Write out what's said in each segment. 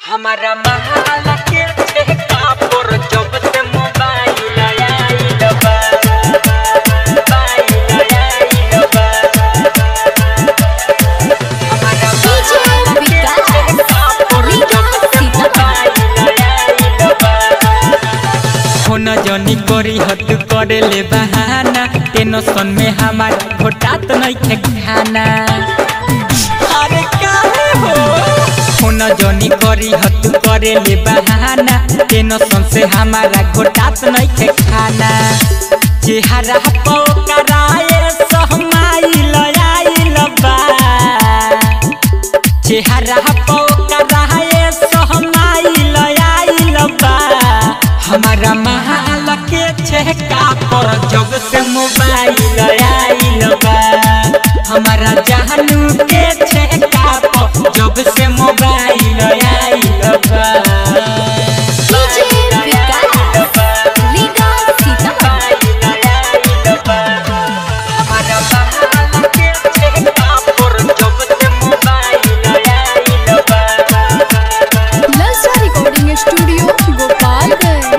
हमारा महल के ठेका पर जब से मोबाइल आइल बा मोबाइल आइल बा हमारा महल के ठेका पर जब से मोबाइल आइल बा होना जनी करी हद करे ले बहाना टेंशन में हमारा घोटात नहीं खे खाना अरे काहे हो होना जनी करी हद करे ले बहाना टेंशन से हमारा घोटात नहीं खे खाना चेहरा पो कराए सहमाइल आइल बा चेहरा पो कराए सहमाइल आइल बा हमारा महल के छेका पर जब से मोबाइल आइल बा हमारा जानू के छेका पर जब से मोबाइल आइल बा डीजे विकास लीगा सीतामढ़ी हमारा महल के छेका पर जब से मोबाइल आइल बा ललचा रिकॉर्डिंग स्टूडियो गोपालगंज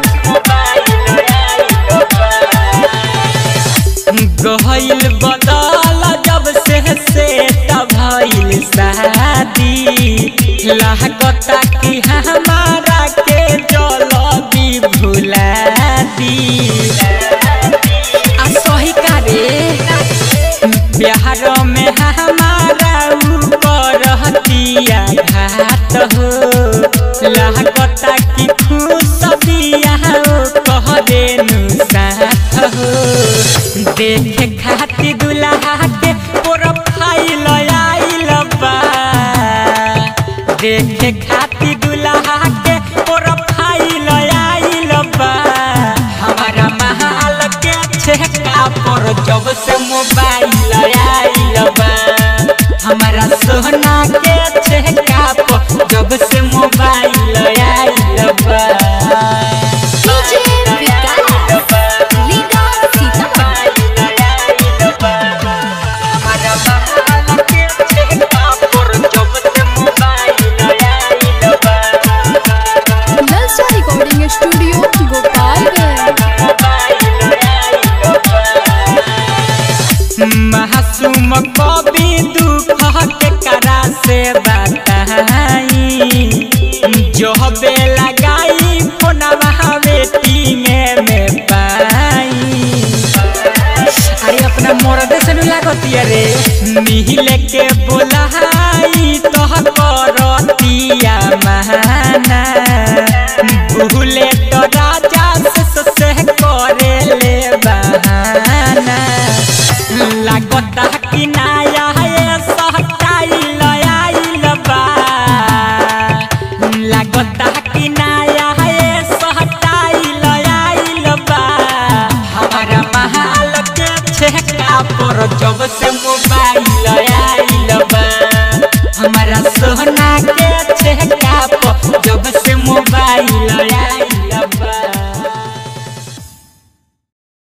गहल बदल जब से सेट भइल शादी लागता कि हमारा के जल्दी भुला दी आ सही का रे बिहार में हमारा ऊपर हतिया घात हो लागता कि खुश बिया कह देनु साथ हो देखे खातिर दुल्हा के प्रोफाइल आइल बा देखे खातिर दुल्हा के प्रोफाइल आइल बा हमारा महल के छेका पर जब से मोबाइल आइल बा हमारा सोना के छेका पर जब से मोबाइल आइल बा डीजे विकास लीगा सीतामढ़ी हमारा महल के छेका पर जब से मोबाइल आइल बा ललचा रिकॉर्डिंग स्टूडियो गोपालगंज महासुम कवि दुख के करा से बताई जो बे लगाई फोनवा बेटी में में पाई अरे अपना मर्द से नहीं लागती अरे मिहिले के बोलाई तो करतिया महाना भूले तो राजा से से करे ले बहाना लागता कि